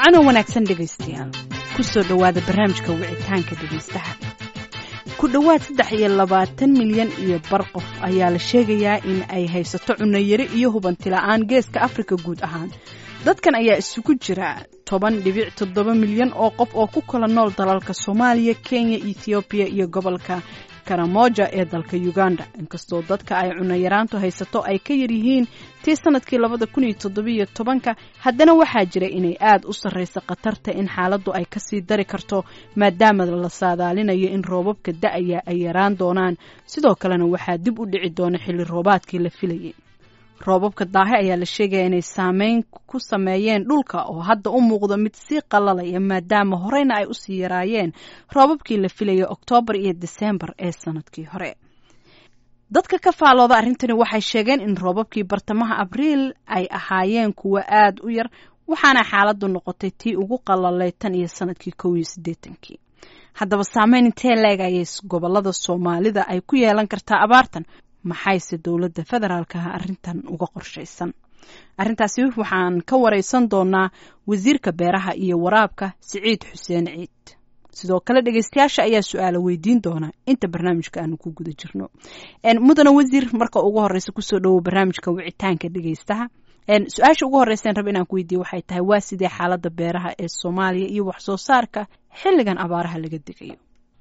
wacanoo wanaagsan dhegaystayaal ku soo dhowaada barnaamijka wicitaanka dhegaystaha ku dhowaad saddex iyo labaatan milyan iyo bar qof ayaa la sheegayaa in ay haysato cunayari iyo hubanti la-aan geeska afrika guud ahaan dadkan ayaa isugu jira toban dhibic toddoba milyan oo qof oo ku kala nool dalalka soomaaliya kenya ethoobiya iyo gobolka karamoja ee dalka uganda inkastoo dadka ay cunayaraantu haysato ay ka yaryihiin tii sanadkii labada kun iyo toddobiyo tobanka haddana waxaa jira inay aada u sarreysa khatarta in xaaladdu ay kasii dari karto maadaama la saadaalinayo in roobabka da-aya ay yaraan doonaan sidoo kalena waxaa dib u dhici doona xilli roobaadkii la filayay roobabka daahe ayaa la sheegaya inay saameyn ku sameeyeen dhulka oo hadda u muuqdo mid sii qalalaya maadaama horeyna ay usii yaraayeen roobabkii la filayay oktoobar iyo diseembar ee sanadkii hore dadka ka faalooda arrintani waxay sheegeen in roobabkii bartamaha abriil ay ahaayeen kuwo aada u yar waxaana xaaladdu noqotay tii ugu qalalay tan iyo sanadkii kow iyo siddeetankii haddaba saameyn intee leegayay gobolada soomaalida ay ku yeelan kartaa abaartan maxayse dowladda federaalka ah arrintan uga qorshaysan arrintaasi waxaan ka wareysan doonaa wasiirka beeraha iyo waraabka siciid xuseen ciid sidoo kale dhegeystayaasha ayaa su-aala weydiin doona inta barnaamijka aanu ku guda jirno mudane wasiir marka ugu horeysa kusoo dhowow barnaamijka wicitaanka dhegeystaha su-aasha ugu horeysan rab inaan ku weydiiye waxay tahay waa sidee xaalada beeraha ee soomaaliya iyo wax soo saarka xilligan abaaraha laga degayo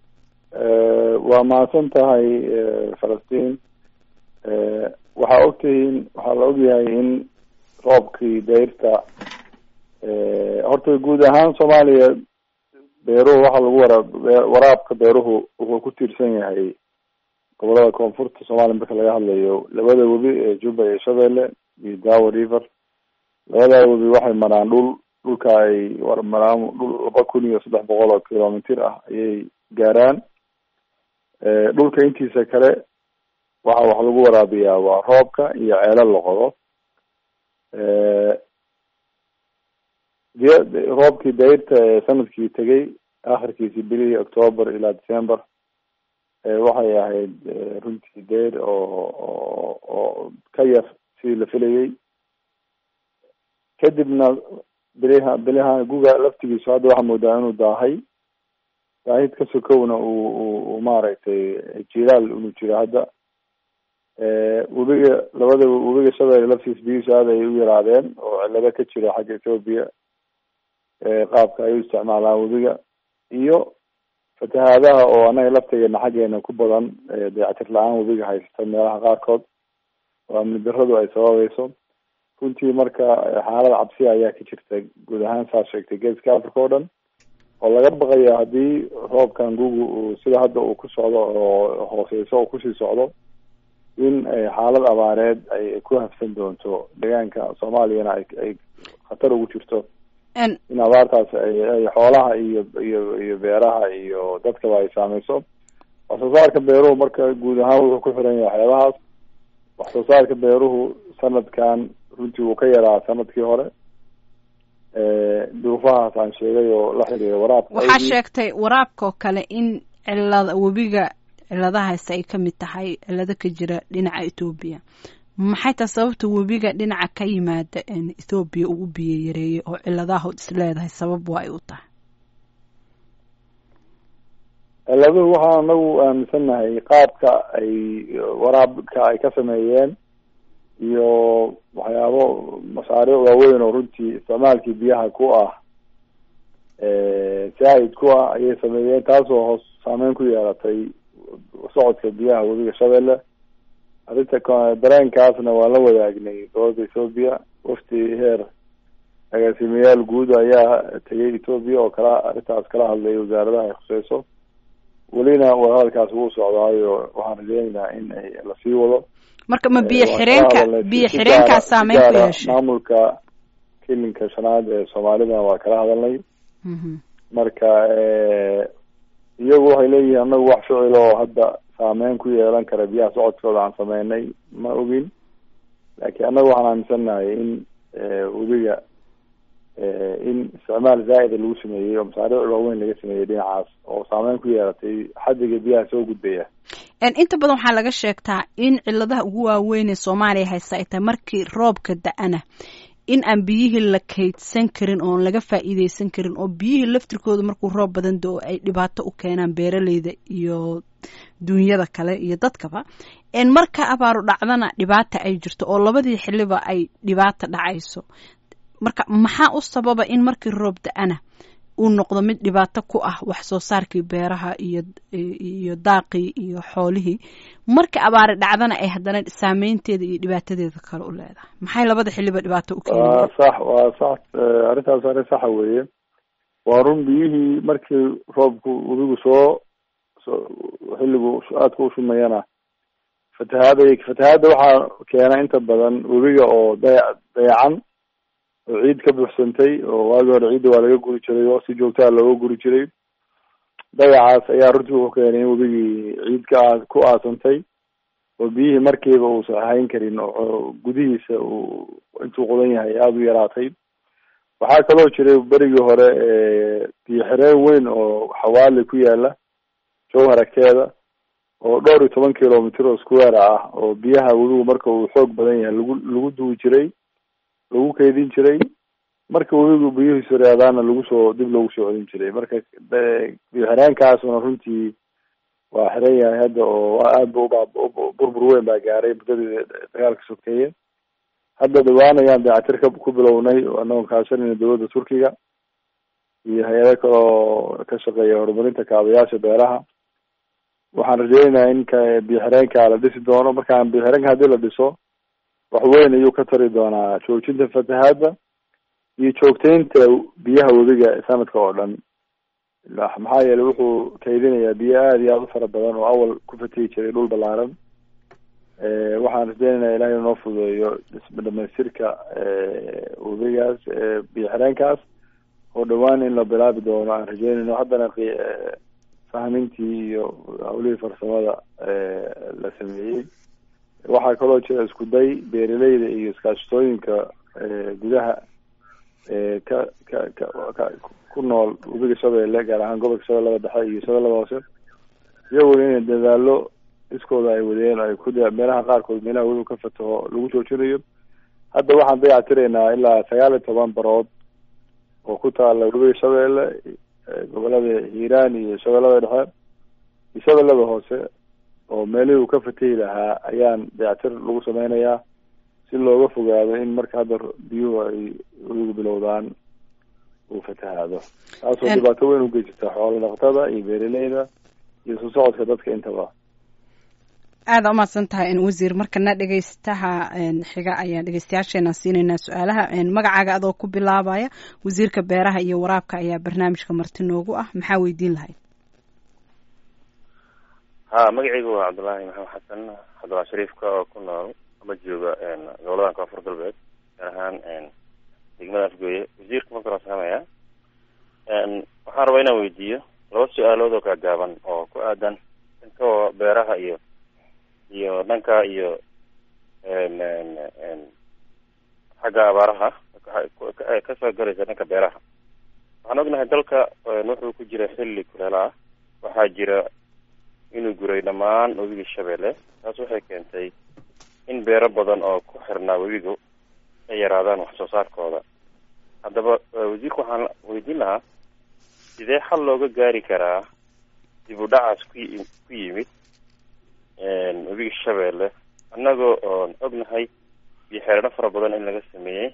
waa mahadsan tahay falastiin waxaa ogtihiin waxaa la ogyahay in roobkii dayrta horta guud ahaan soomaaliya beeruhu waxaa lagu waraab waraabka beeruhu wuxuu ku tiirsan yahay gobolada koonfurta soomaaliya marka laga hadlayo labada webi ee juba iyo shabeelle iyo dawa river labadaa webi waxay maraan dhul dhulka ay war maraan dhul laba kun iyo saddex boqol oo kilomitir ah ayay gaaraan dhulka intiisa kale waxa wax lagu waraabiyaa waa roobka iyo ceelo la qodo roobkii dayrta ee sanadkii tegay akhirkiisi bilihii octoober ilaa december waxay ahayd runtii dayr oo oo oo ka yar sidii la filayay kadibna biliha biliha guga laftigiisu hadda waxaa moodaa inuu daahay daahid ka sokowna uu u maaragtay jilaal inuu jiro hadda webiga labada webiga shabeelle laftiis biyihiisu aad ay u yaraadeen oo cilado ka jira xagga ethoobia qaabka ay u isticmaalaan webiga iyo fatahaadaha oo anaga laftigeena xaggeena ku badan dayactir la-aan webiga haysata meelaha qaarkood oo amni daradu ay sababayso runtii marka xaalada cabsiya ayaa ka jirta guud ahaan saa sheegtay geeska africa oo dhan oo laga baqayo haddii roobkan gugu uu sida hadda uu ku socdo oo hooseyso oo kusii socdo in xaalad abaareed ay ku hafsan doonto deegaanka soomaaliyana ay ay khatar ugu jirto in abaartaas ay xoolaha iyo iyo iyo beeraha iyo dadkaba ay saameyso wax soo saarka beeruhu marka guud ahaan wuxuu ku xiran yahay waxyaabahaas wax soo saarka beeruhu sanadkan runtii wuu ka yaraa sanadkii hore duruufahaas aan sheegay oo la xiriira waraabka waxaa sheegtay waraabka oo kale in cilada webiga ciladahaasi ay ka mid tahay cilado ka jira dhinaca ethoobiya maxay tahay sababta webiga dhinaca ka yimaada ethoobiya uu u biyo yareeyay oo ciladaha is leedahay sabab waa ay u tahay ciladuhu waxaan anagu aaminsannahay qaabka ay waraabka ay ka sameeyeen iyo waxyaabo mashaariic waaweyn oo runtii isticmaalkii biyaha ku ah saahid ku ah ayay sameeyeen taasoo hoos saameyn ku yeelatay socodka biyaha webiga shabeelle arrinta dareenkaasna waan la wadaagnay dowladda ethoobia wafti heer agaasimayaal guud ayaa tegay ethoobia oo kala arrintaas kala hadlay wasaaradaha ay khuseyso welina wadahadalkaas wuu socdaayo waxaan rajeynaynaa in ay lasii wado marka ma biyo xireenka biyo xireenkaa saameyn ku yeeshay maamulka kilinka shanaad ee soomaalidana waa kala hadalnay marka iyagu waxay leeyihiin anagu wax ficil oo hadda saameyn ku yeelan kara biyaha socodkooda aan sameynay ma ogin laakiin annaga waxaan aaminsannahay in webiga in isticmaal zaa'ida lagu sameeyey oo masaariic waaweyn laga sameeyey dhinacaas oo saameyn ku yeelatay xadiga biyaha soo gudbaya inta badan waxaa laga sheegtaa in ciladaha ugu waaweyn ee soomaaliya haysta ay tahay markii roobka da-ana in aan biyihii la kaydsan karin oon laga faa'iideysan karin oo biyihii laftirkooda markuu roob badan do ay dhibaato u keenaan beeraleyda iyo duunyada kale iyo dadkaba marka abaaru dhacdana dhibaata ay jirto oo labadii xiliba ay dhibaata dhacayso marka maxaa u sababa in markii roob da-ana uu noqdo mid dhibaato ku ah wax soo saarkii beeraha iyo iyo daaqii iyo xoolihii marka abaari dhacdana ay haddana saameynteeda iyo dhibaatadeeda kale u leedahay maxay labada xiliba dhibaato u keeni waa sax waa sax arrintaas arrin saxa weeye waa run biyihii markii roobku webigu soo soo xilligu aadka u shumayana fatahaada fatahaadda waxaa keena inta badan webiga oo daya dayacan oo ciid ka buuxsantay oo waagii hore ciidda waa laga guri jiray oo si joogtaa looga guri jiray dayacaas ayaa runtii wuxuu keenay in webigii ciid ka aa ku aasantay oo biyihii markiiba uusan ahayn karin oo gudihiisa uu intuu qodan yahay aada u yaraatay waxaa kaloo jiray berigii hore biyo xireen weyn oo xawaali ku yaala jowhar agteeda oo dhowr iyo toban kilomitr oo square ah oo biyaha webigu marka uu xoog badan yahay lagu lagu duwi jiray lagu kaydin jiray marka webigu biyuhiisu reedaana lagu soo dib loogu soo celin jiray marka biyo xireenkaasuna runtii waa xiran yahay hadda oo aad bu uba burbur weyn baa gaaray muddadii dagaalka sokeeye hadda dhawaan ayaan dayactir ka ku bilownay anagoo kaashanayna dowladda turkiga iyo hay-ado kale oo ka shaqeeya horumarinta kaabayaasha beeraha waxaan rajeynayaa in ka biyo xireenka la dhisi doono markaan biyo xireenka haddii la dhiso wax weyn ayuu ka tari doonaa joojinta fatahaadda iyo joogteynta biyaha webiga sanadka oo dhan maxaa yeelay wuxuu kaydinayaa biyo aada iyo aada u fara badan oo awal ku fatihi jiray dhul balaaran waxaan rajeynayaa ilahay inoo fududeeyo dhamaystirka webigaas biyo xireenkaas oo dhawaan in la bilaabi doono aan rajeynayno haddana fahmintii iyo hawlihii farsamada la sameeyey waxaa kaloo jira isku day beeraleyda iyo iskaashatooyinka gudaha ka ka ka ka ku nool webiga shabeelle gaar ahaan gobolka shabeellada dhexe iyo shabeellada hoose iyaguna inay dadaalo iskooda ay wadeen ay ku meelaha qaarkood meelaha webiga ka fataho lagu joojinayo hadda waxaan dayactiraynaa ilaa sagaal iyo toban barood oo ku taala webiga shabeelle gobolada hiiraan iyo shabeellada dhexe iyo shabeellada hoose oo meelihii uu ka fatahi lahaa ayaan dayactir lagu sameynayaa si looga fogaado in marka hadda biyuhu ay webigu bilowdaan uu fatahaado taasoo dhibaato weyn ugeysata xoolo dhaqatada iyo beeraleyda iyo soo socodka dadka intaba aada umahadsan tahay wasiir markana dhegeystaha xiga ayaan dhegeystayaasheena siinaynaa su-aalaha magacaaga adoo ku bilaabaya wasiirka beeraha iyo waraabka ayaa barnaamijka marti noogu ah maxaa weydiin lahayd ha magacaygu waa cabdullaahi maxamed xasan cabdullahi shariifka oo ku nool ama jooga goboladan koonfur galbeed gaar ahaan degmada afgooye wasiirka marka la saamaya waxaan rabaa inaan weydiiyo laba su-aalood oo gaagaaban oo ku aadan dhanka beeraha iyo iyo dhanka iyo xagga abaaraha kasoo galaysa dhanka beeraha waxaan ognahay dalka wuxuu ku jira xilli kuleela ah waxaa jira inuu guray dhammaan webiga shabeelle taas waxay keentay in beero badan oo ku xirnaa webigu ay yaraadaan wax soo saarkooda haddaba wasiirka waxaan weydiin lahaa sidee xal looga gaari karaa dib u dhacaas ku ku yimid webiga shabeelle annagoo oon ognahay biyo xereeno fara badan in laga sameeyey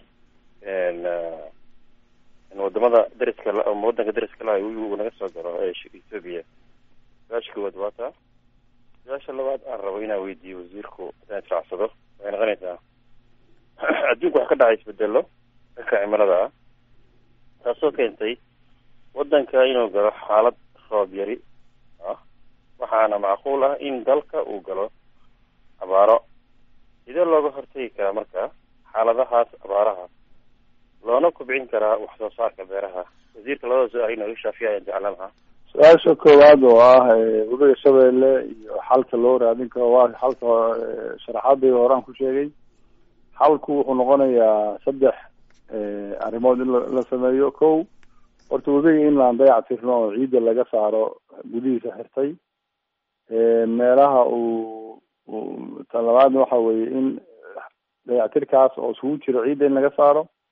wadamada dariska ama wadanka dariska laha webigu uu naga soo galo ee ethoobia su-aasha koowaad waa taa su-aasha labaad aan rabo inaan weydiiyo wasiirku hadaan israacsado waxay noqonaysaa adduunku wax ka dhacay isbedelo dhanka cimilada ah taasoo keentay wadanka inuu galo xaalad roob yari ah waxaana macquul ah in dalka uu galo abaaro sidee looga hortagi karaa marka xaaladahaas abaaraha loona kubcin karaa wax soo saarka beeraha wasiirka labada su-aal inooga shaafiya ayaan jeclaan lahaa su-aasha koowaad oo ah webiga shabeelle iyo xalka loo raadin karo waa xalka sharaxaadii horaan ku sheegay xalku wuxuu noqonayaa saddex arrimood in la sameeyo ko horta webiga in laan dayac tirno oo ciidda laga saaro gudihiisa xirtay meelaha uu tan labaadna waxa weeye in dayactirkaas oo isugu jiro ciidda in laga saaro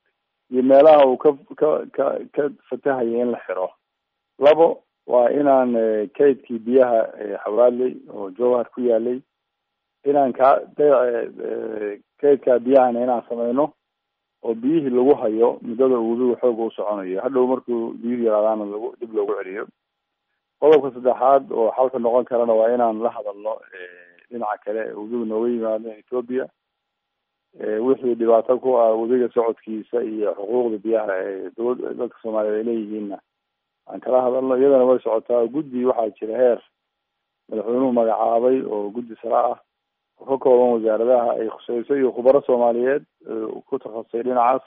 iyo meelaha uu ka ka ka ka fatahaya in la xiro labo waa inaan kaydkii biyaha xawraadley oo jowhar ku yaalay inaan ka kaydka biyahana inaan sameyno oo biyihii lagu hayo muddada uu webigu xooga u soconayo hadhow markuu biyuhu yaraadaana lagu dib loogu celiyo qodobka saddexaad oo xalka noqon karana waa inaan la hadalno dhinaca kale webigu nooga yimaado ethoopia wixii dhibaato ku ah webiga socodkiisa iyo xuquuqda biyaha ee dowla dadka soomaaliyeed ay leeyihiinna aan kala hadalno iyadana way socotaa guddi waxaa jira heer madaxweynuhu magacaabay oo guddi sare ah oo ka kooban wasaaradaha ay khuseyso iyo khubaro soomaaliyeed ku takhasusay dhinacaas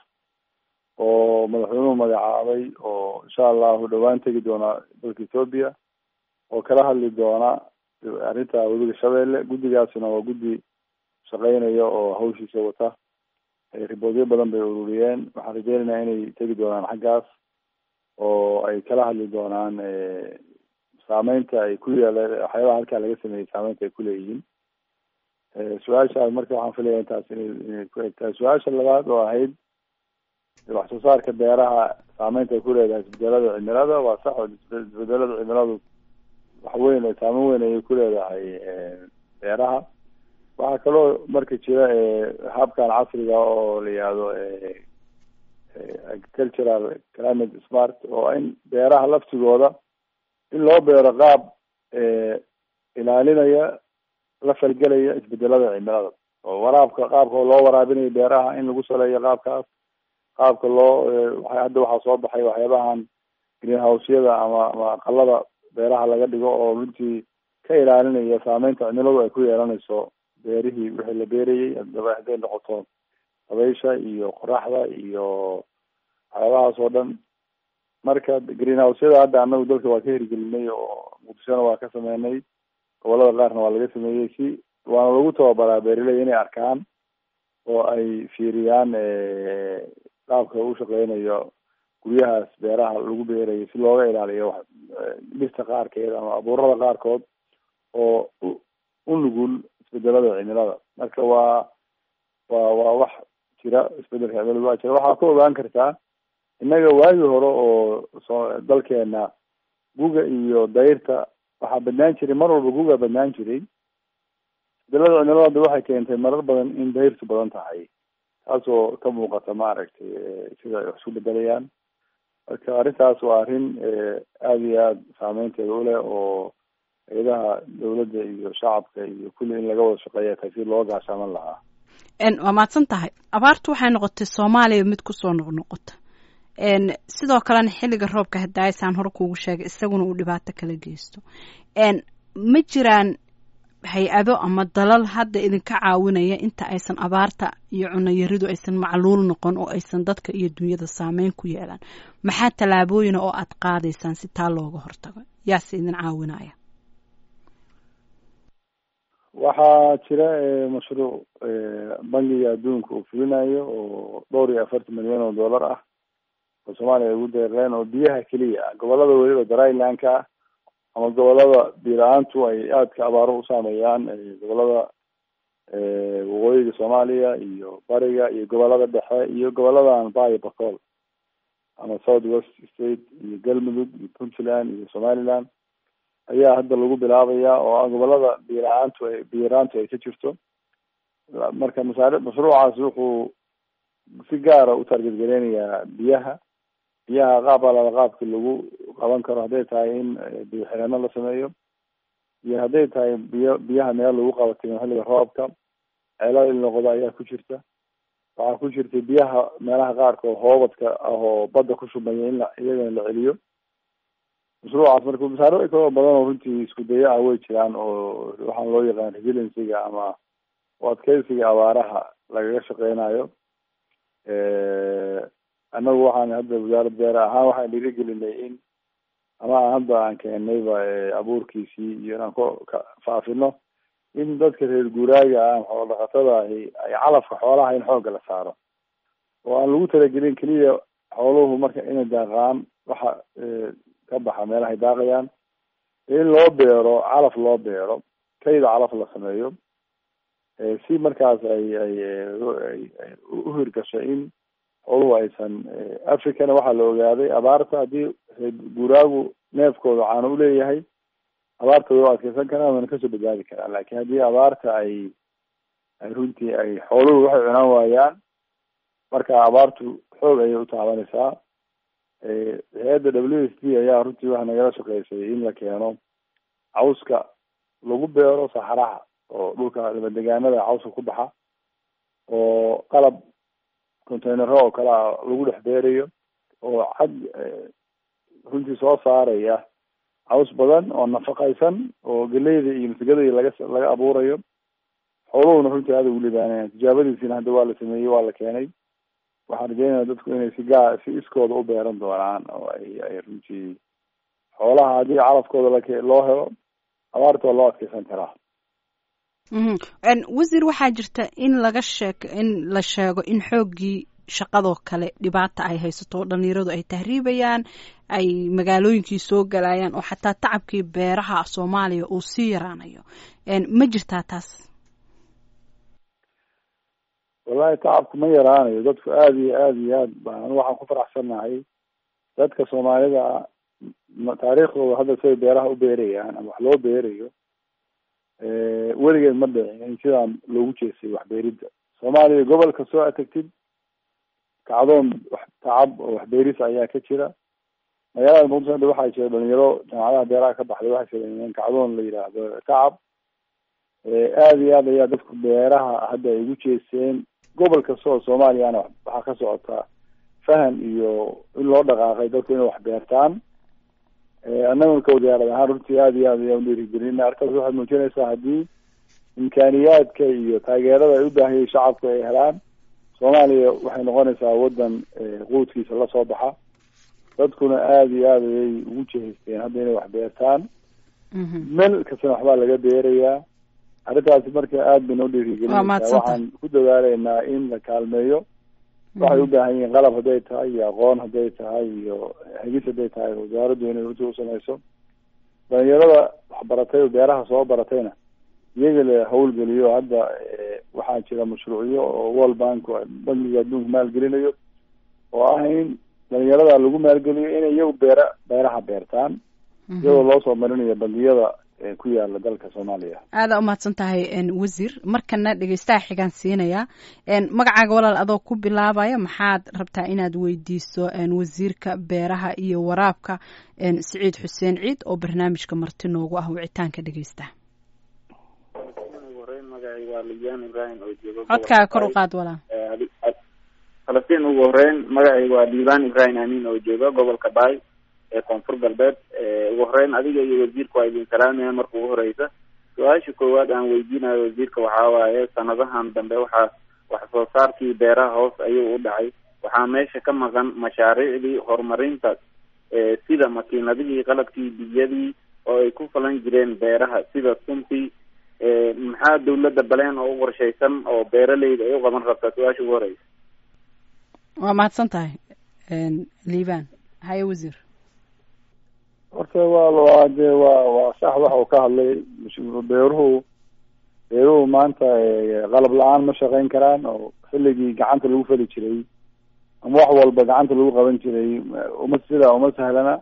oo madaxweynuhu magacaabay oo insha allahu dhawaan tegi doona dalka ethoopia oo kala hadli doona arrinta webiga shabeelle guddigaasina waa guddi shaqeynaya oo hawshiisa wata riboodyo badan bay ururiyeen waxaan rajeynaynaa inay tegi doonaan xaggaas oo ay kala hadli doonaan saameynta ay ku yeela waxyaabaha halkaa laga sameeyey saameynta ay kuleeyihiin su-aashaas marka waxaan filaya intaas inay inay ku egtahay su-aasha labaad oo ahayd wax soo saarka beeraha saameynta ay ku leedahay isbedelada cimilada waa sax oo isbedelada cimiladu wax weyn saameyn weyn ayay ku leedahay beeraha waxaa kaloo marka jira habkan casriga oo la yihahdo agricultural climate smart oo in beeraha laftigooda in loo beero qaab ilaalinaya la falgelaya isbedelada cimilada oo waraabka qaabka loo waraabinayo beeraha in lagu saleeyo qaabkaas qaabka loo hadda waxaa soo baxay waxyaabahan greenhouseyada ama ama aqalada beeraha laga dhigo oo runtii ka ilaalinaya saameynta cimiladu ay ku yeelanayso beerihii wixii la beerayay adaba hadday noqoto dabaysha iyo qoraxda iyo waxyaabahaas oo dhan marka greenhouseyada hadda anagu dalka waa ka hirgelinay oo muqdishona waa ka sameynay gobolada qaarna waa laga sameeyey si waana lagu tababaraa beeraley inay arkaan oo ay fiiriyaan qaabka u shaqeynayo guryahaas beeraha lagu beerayo si looga ilaaliyo dhirta qaarkeed ama abuurada qaarkood oo u nugul isbedelada cimilada marka waa waa waa wax jira isbedelka cimilada waa jira waxaa ka ogaan kartaa innaga waagii hore oo so dalkeena guga iyo dayrta waxaa badnaan jiray mar walba guga badnaan jiray isbedelada cimilada hadda waxay keentay marar badan in dayrtu badan tahay taasoo ka muuqata maaragtay sida ay wax isku bedelayaan marka arrintaas waa arrin aada iyo aada saameynteeda uleh oo hay-adaha dawladda iyo shacabka iyo kulli in laga wada shaqeeya tahay si loo gaashaaman lahaa waa mahadsan tahay abaartu waxay noqotay soomaaliya mid kusoo noqnoqota sidoo kalena xilliga roobka hadaayasaan hore kuugu sheegay isaguna uu dhibaato kala geysto ma jiraan hay-ado ama dalal hadda idinka caawinaya inta aysan abaarta iyo cunayaridu aysan macluul noqon oo aysan dadka iyo dunyada saameyn ku yeelaan maxaa tallaabooyina oo aada qaadaysaan si taa looga hortago yaase idin caawinaya waxaa jira mashruuc bangiga adduunka uu fulinayo oo dhowr iyo afartan milyan oo dollar ah oo soomaaliya ay ugu deereen oo biyaha keliya ah gobolada weliba drylandka ah ama gobolada biila-aantu ay aadka abaaro u saameeyaan gobolada waqooyiga soomaaliya iyo bariga iyo gobolada dhexe iyo goboladan bayo bacol ama south west state iyo galmudug iyo puntland iyo somaliland ayaa hadda lagu bilaabaya oo ah gobolada biila-aantu ay biyaraantu ay ka jirto marka masaari mashruucaas wuxuu si gaara u targetgareynayaa biyaha biyaha qaab alaba qaabki lagu qaban karo hadday tahay in biyo xireeno la sameeyo iyo hadday tahay biyo biyaha meel lagu qabatay xilliga roobka ceelal il noqdo ayaa ku jirta waxaa ku jirta biyaha meelaha qaarkood hoobadka ah oo badda ku shubmaya in la iyagana la celiyo mashruucaas marka masaaro kaloo badan oo runtii isku daya ah way jiraan oo waxaan loo yaqaan resiliencyga ama o adkeysiga abaaraha lagaga shaqeynayo annagu waxaan hadda wasaarad beera ahaan waxaan dhiirigelinay in ama hadda aan keenayba abuurkiisii iyo inaan ku ka faafino in dadka reer guuraaga ah xoolo dhaqatada ahi ay calafka xoolaha in xoogga la saaro oo aan lagu talagelin keliya xooluhu marka inay daaqaan waxa ka baxa meelahay daaqayaan in loo beero calaf loo beero kayda calaf la sameeyo si markaas ay ay ay u hirgasho in xooluhu aysan africana waxaa la ogaaday abaarta haddii guuraagu neefkooda caano uleeyahay abaarta way u adkeysan karaan wayna kasoo badbaadi karaan laakiin haddii abaarta ay ay runtii ay xooluhu waxay cunaan waayaan marka abaartu xoog ayay utaabanaysaa hay-adda w s d ayaa runtii waxa nagala shaqeysay in la keeno cawska lagu beero saxaraha oo dhulka dabadegaanada cawska ku baxa oo qalab containero oo kale a lagu dhex beerayo oo cad runtii soo saaraya caws badan oo nafaqaysan oo galeyda iyo masigada iyo laga laga abuurayo xooluhuna runtii aada ugu libaanayan tijaabadiisina hadda waa la sameeyey waa la keenay waxaan rajeynaya dadku inay si gaa si iskooda u beeran doonaan oo ay ay runtii xoolaha haddii calafkooda lak loo helo abaarta waa loo adkeysan karaa wasiir waxaa jirta in laga sheek in la sheego in xooggii shaqadoo kale dhibaata ay haysato oo dhalinyaradu ay tahriibayaan ay magaalooyinkii soo galayaan oo xataa tacabkii beeraha soomaaliya uu sii yaraanayo ma jirtaa taas wallahi tacabku ma yaraanayo dadku aada iyo aada iyo aad baan waxaan ku faraxsannahay dadka soomaalida taariikhdooda hadda siday beeraha u beerayaan ama wax loo beerayo weligeed ma dhicin in sidaan loogu jeestay waxbeeridda soomaaliya gobol kastoo aad tagtid kacdoon wax tacab oo waxbeeris ayaa ka jira magaalada muqdisho hadda waxaa jira dhalinyaro jaamacadaha beeraha ka baxday waxay sameeyeen kacdoon la yidhaahdo tacab aada iyo aad ayaa dadku beeraha hadda ay ugu jeesteen gobol kasta oo soomaaliyana waxaa ka socotaa fahan iyo in loo dhaqaaqay dadku inay wax beertaan annaguna ka wasaarad ahaan runtii aada iyo aad ayaan udhiirigelina arkaas waxay muujinaysaa haddii imkaaniyaadka iyo taageerada ay u baahiyay shacabku ay helaan soomaaliya waxay noqonaysaa waddan quudkiisa lasoo baxa dadkuna aada iyo aad ayay ugu jehaysteen hadda inay wax beertaan meel kastana waxbaa laga beerayaa arrintaasi marka aada bay noo dhiirigelinaysaa waxaan ku dadaaleynaa in la kaalmeeyo waxay u baahan yihiin qalab hadday tahay iyo aqoon hadday tahay iyo hegis hadday tahay wasaaraddu inay runtii usamayso dhalinyarada waxbaratay oo beeraha soo baratayna iyaga la hawlgeliyo hadda waxaa jira mashruucyo oo world bank bankiga adduunka maalgelinayo oo ah in dhalinyarada lagu maalgeliyo inay iyagu beera beeraha beertaan iyadoo loo soo marinayo bangiyada ku yaala dalka soomaaliya aada umahadsan tahay wasiir markana dhegeystaha xigaan siinaya magacaaga walaal adoo ku bilaabaya maxaad rabtaa inaad weydiiso wasiirka beeraha iyo waraabka siciid xuseen ciid oo barnaamijka marti noogu ah wicitaanka dhegeystaha codkaaga kor u qaad walaal falastiin ugu horeyn magacayga waa diibaan ibrahim amiin oo jooga gobolka baay ee koonfur galbeed ugu horeyn adiga iyo wasiirka waa idin salaamaya marka ugu horeysa su-aasha koowaad aan weydiinayo wasiirka waxaa waaye sanadahan dambe waxaa wax soo saarkii beeraha hoos ayuu u dhacay waxaa meesha ka maqan mashaariicdii horumarinta sida makiinadihii qalabkii biyadii oo ay ku falan jireen beeraha sida suntii maxaa dawladda baleen oo u qorshaysan oo beeraleyda ay u qaban rabtaa su-aasha ugu horeysa waa mahadsan tahay liban haye wasiir horta waa waa de waa waa sax waxa uu ka hadlay beeruhu beeruhu maanta qalab la-aan ma shaqeyn karaan oo xilligii gacanta lagu fali jiray ama wax walba gacanta lagu qaban jiray uma sidaa uma sahlana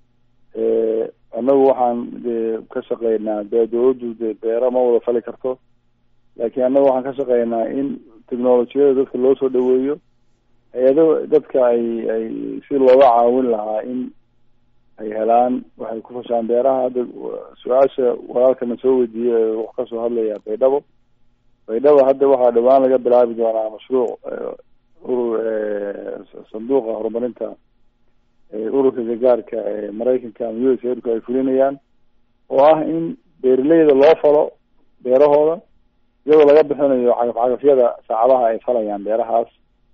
annagu waxaan de ka shaqeynaa de dawladdu de beero ma wada fali karto laakiin annagu waxaan ka shaqeynaa in technolojiyada dadka loo soo dhaweeyo hay-ado dadka ay ay si looga caawin lahaa in ay helaan waxay ku fashaan beeraha hadda su-aasha walaalkana soo weydiiyey wax kasoo hadlaya baydhabo baydhabo hadda waxaa dhawaan laga bilaabi doonaa mashruuc urur sanduuqa horumarinta ururka gargaarka ee maraykanka ama u s aidku ay fulinayaan oo ah in beeraleyda loo falo beerahooda iyadoo laga bixinayo cagaf cagafyada saacadaha ay falayaan beerahaas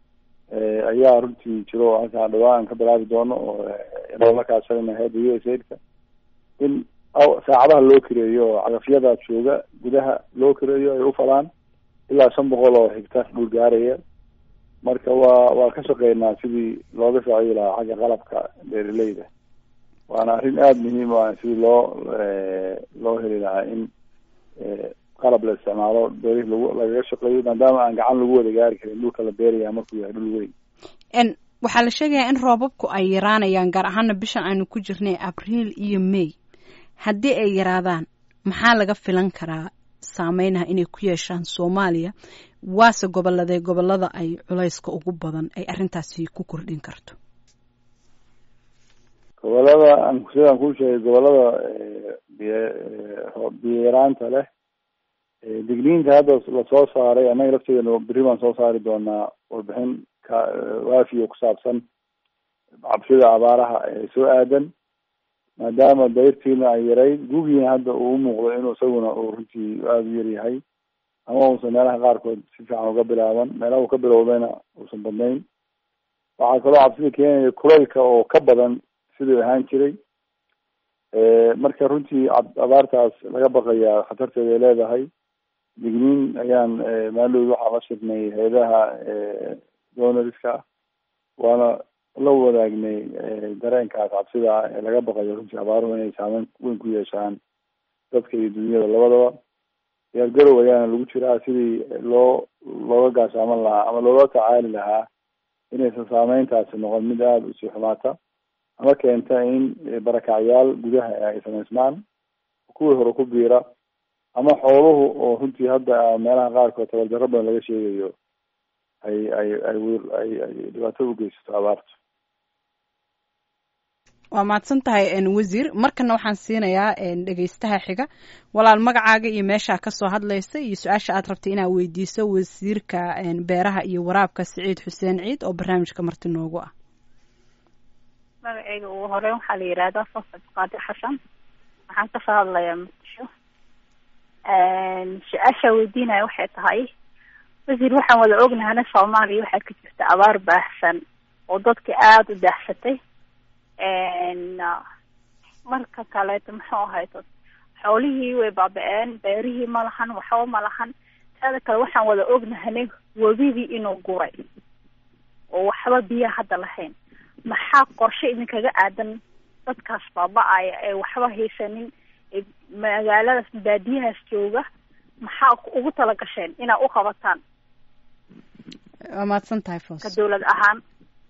ayaa runtii jiro halkaan dhawaan ka bilaabi doono oo loola kaashanayna hay-adda u s aidka in saacadaha loo kireeyo oo cagafyada jooga gudaha loo kireeyo ay ufalaan ilaa shan boqol oo higtar dhul gaaraya marka waa waa ka shaqeynaa sidii looga saaciyi lahaa xagga qalabka beeraleyda waana arrin aada muhiim u ah sidii loo loo heli lahaa in qalab la isticmaalo beerihii lagu lagaga shaqeeyo maadaama aan gacan lagu wada gaari karin dhulka la beeraya markuu yahay dhul weyn waxaa la sheegayaa in roobabku ay yaraanayaan gaar ahaana bishan aynu ku jirnay abriil iyo may haddii ay yaraadaan maxaa laga filan karaa saameynaha inay ku yeeshaan soomaaliya waase goboladee gobolada ay culayska ugu badan ay arrintaasi ku kordhin karto gobolada aan sidaan kuu sheegay gobolada biy biyo yaraanta leh digniinta hadda lasoo saaray annaga lafteedana berri baan soo saari doonaa warbixin ka waafiyo ku saabsan cabsida abaaraha ee soo aadan maadaama dayrtiina ay yarayd gugiina hadda uu umuuqdo inuu isaguna uu runtii aada u yaryahay ama uusan meelaha qaarkood si fiican uga bilaaban meelaha uu ka bilowdayna uusan badnayn waxaa kaloo cabsida keenaya kulaylka oo ka badan siduu ahaan jiray marka runtii abaartaas laga baqayaa khatarteeda ay leedahay digniin ayaan maalowd waxaa la shirnay hay-adaha donariska waana la wadaagnay dareenkaas cabsida ah ee laga baqayo runtii abaaruhu inay saameyn weyn ku yeeshaan dadka iyo dunyada labadaba diyaargarow ayaana lagu jiraa sidii loo looga gaashaaman lahaa ama looga tacaali lahaa inaysan saameyntaasi noqon mid aada usii xumaata ama keenta in barakacyaal gudaha ay samaysmaan kuwii hore ku biira ama xooluhu oo runtii hadda meelaha qaarkood tabardarro badan laga sheegayo ay ay ay ay ay dhibaato ugeysato abaartu waa mahadsan tahay wasiir markana waxaan siinayaa dhegeystaha xiga walaal magacaaga iyo meeshaa kasoo hadlaysa iyo su-aasha aad rabtay inaad weydiiso wasiirka beeraha iyo waraabka siciid xuseen ciid oo barnaamijka marti noogu ah magaceyga ugu horeyn waxaa la yihahdaa fasad qaadi xasan waxaan kasoo hadlayaa muqdisho su-aashaa weydiinaya waxay tahay wasiir waxaan wada ognahana soomaaliya waxaa ka jirta abaar baahsan oo dadka aada u daahsatay marka kaleeto muxuu ahayto xoolihii way baaba-een beerihii ma lahan waxba ma lahan taada kale waxaan wada ognahanay webidii inuu guray oo waxba biyo hadda lahayn maxaa qorshe idinkaga aadan dadkaas baaba-aya ee waxba haysanin ee magaaladaas baadiyahaas jooga maxaa ugu tala gasheen inaad u qabataan waa mahadsan tahay fos ka dawlad ahaan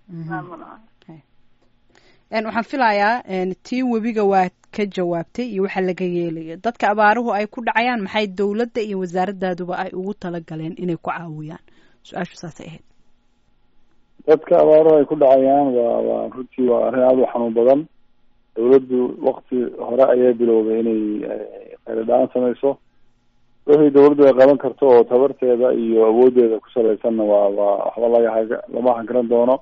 waxaan filayaa tii webiga waa ka jawaabtay iyo waxa laga yeelayo dadka abaaruhu ay ku dhacayaan maxay dowladda iyo wasaaradaaduba ay ugu talagaleen inay ku caawiyaan su-aashu saasay ahayd dadka abaaruhu ay ku dhacayaan waa waa runtii waa arrin aada u xanuun badan dawladdu wakti hore ayay bilowday inay khayradhaan samayso wixii dawladdu ay qaban karto oo tabarteeda iyo awooddeeda ku salaysanna waa waa waxba laga haga lama hagaran doono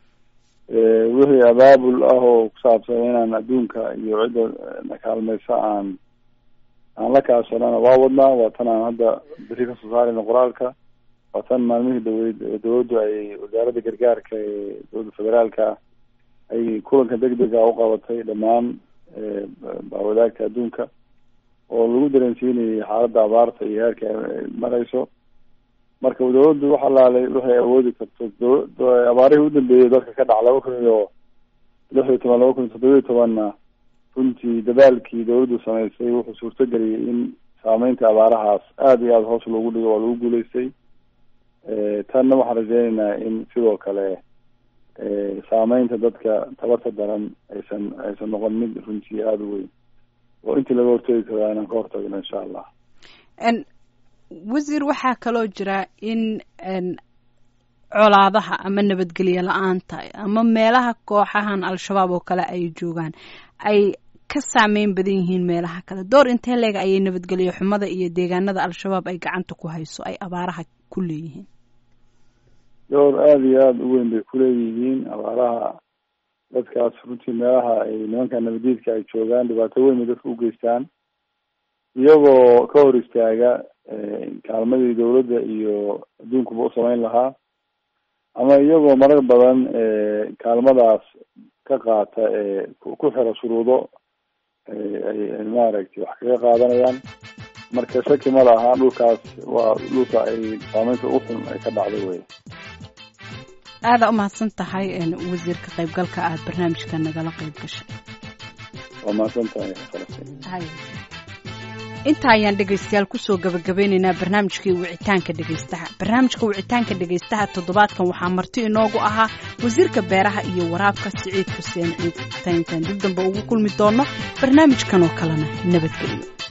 wixii abaabul ah oo ku saabsan inaan adduunka iyo cidda na kaalmaysa aan aan la kaashanana waa wadnaa waa tan aan hadda beri kasoo saarayna qoraalka waa tan maalmihii dhaweyd dawladdu ay wasaaradda gargaarka ee dowladda federaalka ay kulanka deg dega u qabatay dhammaan bawadaagta adduunka oo lagu dareensiinayay xaaladda abaarta iyo heerka ay marayso marka dawladdu wax alaalay waxay awoodi karto abaarihii udambeeyay dadka ka dhac laba kun iyo lix iyo toban laba kun iyo toddoba iyo tobanna runtii dadaalkii dawladdu samaysay wuxuu suurtageliyay in saameynta abaarahaas aada iyo aada hoos loogu dhigo waa lagu guuleystay tanna waxaan rajeyneynaa in sidoo kale saameynta dadka tabarta daran aysan aysan noqon mid runtii aada u weyn oo intii laga hortegi karaa inaan ka hortagno insha allah wasiir waxaa kaloo jira in colaadaha ama nabadgelyo la-aanta ama meelaha kooxahan al-shabaab oo kale ay joogaan ay ka saameyn badan yihiin meelaha kale door intee leeg ayay nabadgelyo xumada iyo deegaanada al-shabaab ay gacanta ku hayso ay abaaraha ku leeyihiin door aada iyo aada u weyn bay kuleeyihiin abaaraha dadkaas runtii meelaha ay nimanka nabadiidka ay joogaan dhibaato weyn bay dadka u geystaan iyagoo ka hor istaaga kaalmadii dawladda iyo adduunkuba u samayn lahaa ama iyagoo marar badan kaalmadaas ka qaata ee ku xira shuruudo ay maaragtay wax kaga qaadanayaan marka shaki ma laha dhulkaas waa dhulka ay saameynta ugu xun ay ka dhacday wey aada umahadsan tahay wasiirka qaybgalka aad barnaamijka nagala qayb gashay waa mahadsan tahay falastiin intaa ayaan dhegaystayaal kusoo gabagabeynaynaa barnaamijkii wicitaanka dhegaystaha barnaamijka wicitaanka dhegaystaha toddobaadkan waxaa marti inoogu ahaa wasiirka beeraha iyo waraabka siciid xuseen ciid taintaan dib dambe ugu kulmi doono barnaamijkan oo kalena nabadgelyo